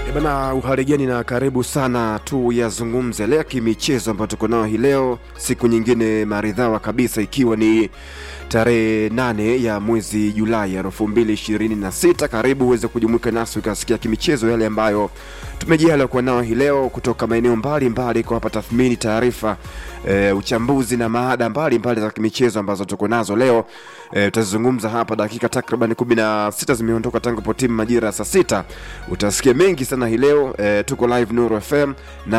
E bana, uhaligani na karibu sana tu yazungumze leo kimichezo ambayo tuko nao hii leo, siku nyingine maridhawa kabisa, ikiwa ni tarehe nane ya mwezi Julai elfu mbili ishirini na sita. Karibu uweze kujumuika nasi ukasikia kimichezo yale ambayo tumejaliwa kuwa nao hii leo kutoka maeneo mbalimbali, kwa hapa tathmini, taarifa, e, uchambuzi na maada mbalimbali za kimichezo ambazo tuko nazo leo. E, tutazungumza hapa dakika takriban kumi na sita zimeondoka tangu po timu majira ya saa sita. Utasikia mengi sana hii leo. E, tuko live Nuru FM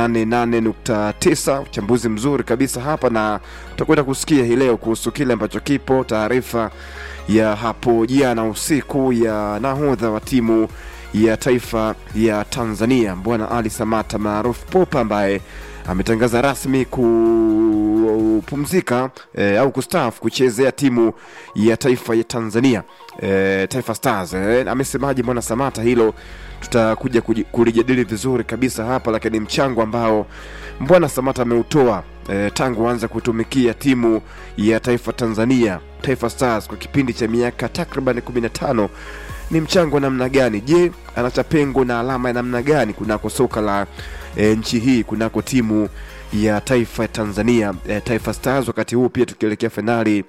88.9, uchambuzi mzuri kabisa hapa, na tutakwenda kusikia hii leo kuhusu kile ambacho kipo, taarifa ya hapo jana usiku ya nahodha wa timu ya taifa ya Tanzania Bwana Ali Samata maarufu Popa ambaye ametangaza rasmi kupumzika e, au kustaafu kuchezea timu ya taifa ya Tanzania e, Taifa Stars. E, amesemaje Bwana Samata? Hilo tutakuja kuji- kulijadili vizuri kabisa hapa, lakini mchango ambao Bwana Samata ameutoa e, tangu aanza kutumikia timu ya taifa Tanzania Taifa Stars kwa kipindi cha miaka takriban 15 ni mchango wa namna gani? Je, anacha pengo na alama ya namna gani kunako soka la e, nchi hii kunako timu ya taifa ya Tanzania e, Taifa Stars, wakati huu pia tukielekea fainali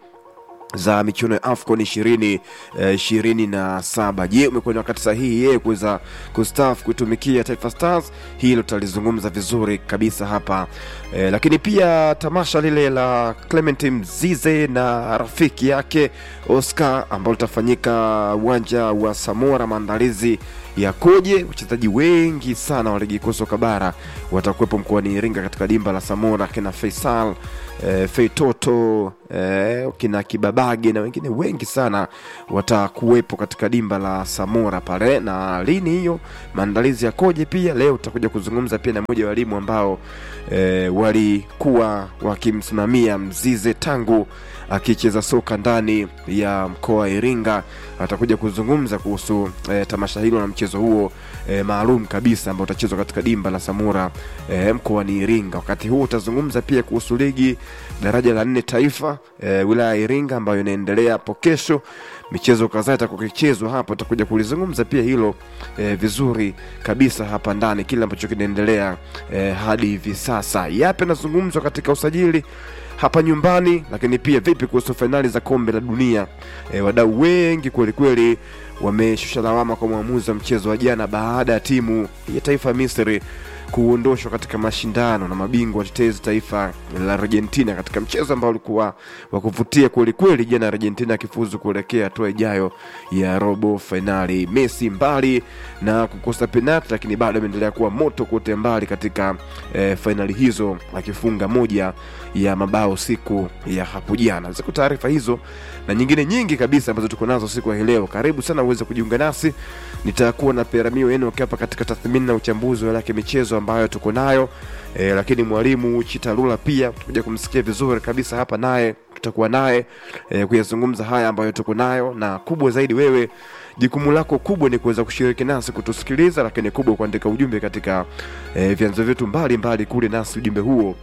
za michuano ya AFCON ishirini ishirini na saba. Je, umekuwa ni wakati sahihi yeye kuweza kustaafu kuitumikia Taifa Stars? Hilo tutalizungumza vizuri kabisa hapa e, lakini pia tamasha lile la Clement Mzize na rafiki yake Oscar ambalo litafanyika uwanja wa Samora, maandalizi yakoje? Wachezaji wengi sana wa ligi kuu soka bara watakuwepo mkoani Iringa katika dimba la Samora, kina Faisal eh, Feitoto eh, kina Kibabage na wengine wengi sana watakuwepo katika dimba la Samora pale. Na lini hiyo maandalizi yakoje? Pia leo tutakuja kuzungumza pia na mmoja wa walimu ambao eh, walikuwa wakimsimamia Mzize tangu akicheza soka ndani ya mkoa wa Iringa. Atakuja kuzungumza kuhusu eh, tamasha hilo na mchezo huo eh, maalum kabisa ambao utachezwa katika dimba la Samora eh, mkoani Iringa. Wakati huo utazungumza pia kuhusu ligi daraja la nne taifa eh, wilaya ya Iringa ambayo inaendelea hapo kesho. Michezo kadhaa itakuwa ikichezwa hapo, tutakuja kulizungumza pia hilo eh, vizuri kabisa hapa ndani, kile ambacho kinaendelea eh, hadi hivi sasa. Yapi yanazungumzwa katika usajili hapa nyumbani, lakini pia vipi kuhusu fainali za kombe la dunia. E, wadau wengi kwelikweli wameshusha lawama kwa mwamuzi wa mchezo wa jana baada ya timu ya taifa ya Misri kuondoshwa katika mashindano na mabingwa watetezi taifa la Argentina katika mchezo ambao ulikuwa wa kuvutia kwelikweli jana, Argentina akifuzu kuelekea hatua ijayo ya robo fainali. Messi mbali na kukosa penalti, lakini bado ameendelea kuwa moto kote mbali katika eh, fainali hizo akifunga moja ya mabao siku ya hapo jana. Ziko taarifa hizo na nyingine nyingi kabisa ambazo tuko nazo siku ya hii leo. Karibu sana uweze kujiunga nasi, nitakuwa na Peramio yenu hapa katika tathmini na uchambuzi wa yake michezo ambayo tuko nayo e, lakini mwalimu Chitalula pia tutakuja kumsikia vizuri kabisa hapa, naye tutakuwa naye e, kuyazungumza haya ambayo tuko nayo, na kubwa zaidi, wewe jukumu lako kubwa ni kuweza kushiriki nasi kutusikiliza, lakini kubwa kuandika ujumbe katika e, vyanzo vyetu mbalimbali kule, nasi ujumbe huo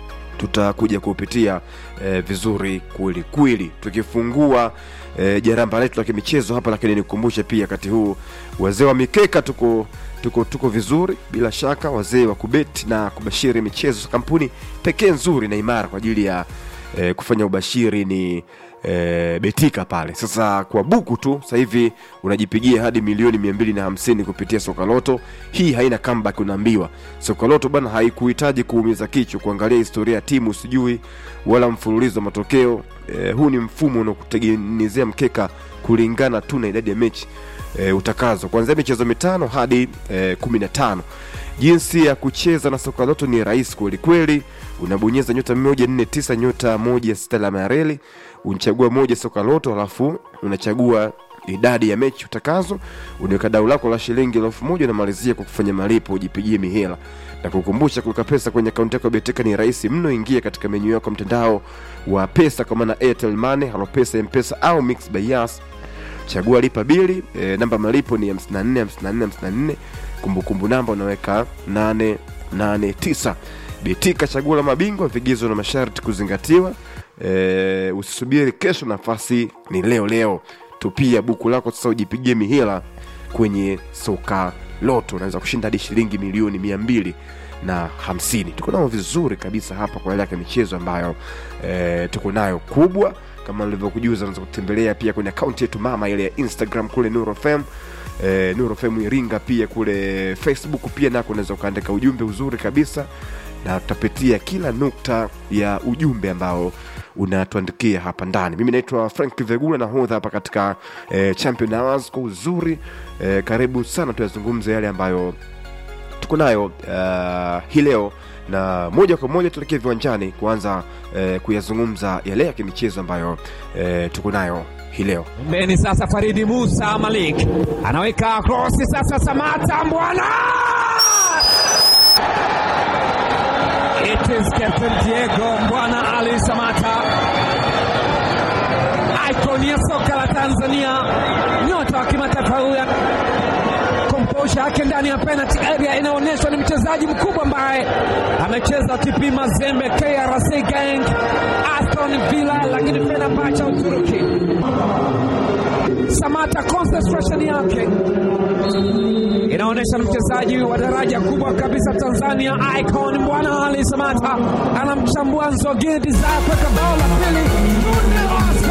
tutakuja kupitia eh, vizuri kweli kweli, tukifungua eh, jaramba letu la kimichezo hapa. Lakini nikukumbushe pia wakati huu wazee wa mikeka tuko tuko tuko vizuri bila shaka, wazee wa kubeti na kubashiri michezo, kampuni pekee nzuri na imara kwa ajili ya eh, kufanya ubashiri ni e, betika pale sasa kwa buku tu sasa hivi unajipigia hadi milioni mia mbili na hamsini kupitia sokaloto hii haina comeback unaambiwa sokaloto bana haikuhitaji kuumiza kichwa kuangalia historia ya timu sijui wala mfululizo wa matokeo e, huu ni mfumo unakutengenezea mkeka kulingana tu na idadi ya mechi e, utakazo kuanzia michezo mitano hadi e, kumi na tano jinsi ya kucheza na soka loto ni rahisi kwelikweli unabonyeza nyota moja nne tisa nyota moja sita alama ya reli unachagua moja soka loto alafu unachagua idadi ya mechi utakazo unaweka dau lako la shilingi elfu moja unamalizia kwa kufanya malipo ujipigie mihela na kukumbusha kuweka pesa kwenye akaunti yako ya beteka ni rahisi mno ingia katika menyu yako mtandao wa pesa kwa maana airtel money halopesa mpesa au mix by yas chagua lipa bili e, namba malipo ni 54 54 54 kumbukumbu namba unaweka 889 betika chaguo la mabingwa vigezo na masharti kuzingatiwa e, usisubiri kesho nafasi ni leo leo tupia buku lako sasa ujipigie mihela kwenye soka loto unaweza kushinda hadi shilingi milioni mia mbili na hamsini tuko nao vizuri kabisa hapa kwa yale ya michezo ambayo e, tuko nayo kubwa kama nilivyokujuza unaweza kutembelea pia kwenye akaunti yetu mama ile ya instagram kule nurofm e, nurofm iringa pia kule facebook pia nako unaweza ukaandika ujumbe uzuri kabisa na tutapitia kila nukta ya ujumbe ambao unatuandikia hapa ndani mimi naitwa frank vegula nahodha hapa katika e, champion hours kwa uzuri e, karibu sana tuyazungumze yale ambayo tuko nayo uh, hii leo na moja kwa moja tuelekee viwanjani kuanza eh, kuyazungumza yale ya kimichezo ambayo eh, tuko nayo hii leo Pembeni sasa Faridi Musa Malik anaweka krosi sasa, Samata Mbwana, it is Captain Diego Mbwana Ali Samata, icon ya soka la Tanzania, nyota wa kimataifa huyu komposha yake ndani ya penalty area inaonyeshwa ni mchezaji mkubwa ambaye amecheza TP Mazembe, KRC Gang, Aston Villa, lakini Fenerbahce Uturuki. Samata concentration yake inaonyesha ni mchezaji wa daraja kubwa kabisa Tanzania, icon Bwana Ali Samata anamchambua Nzogini Desire kuweka bao la pili.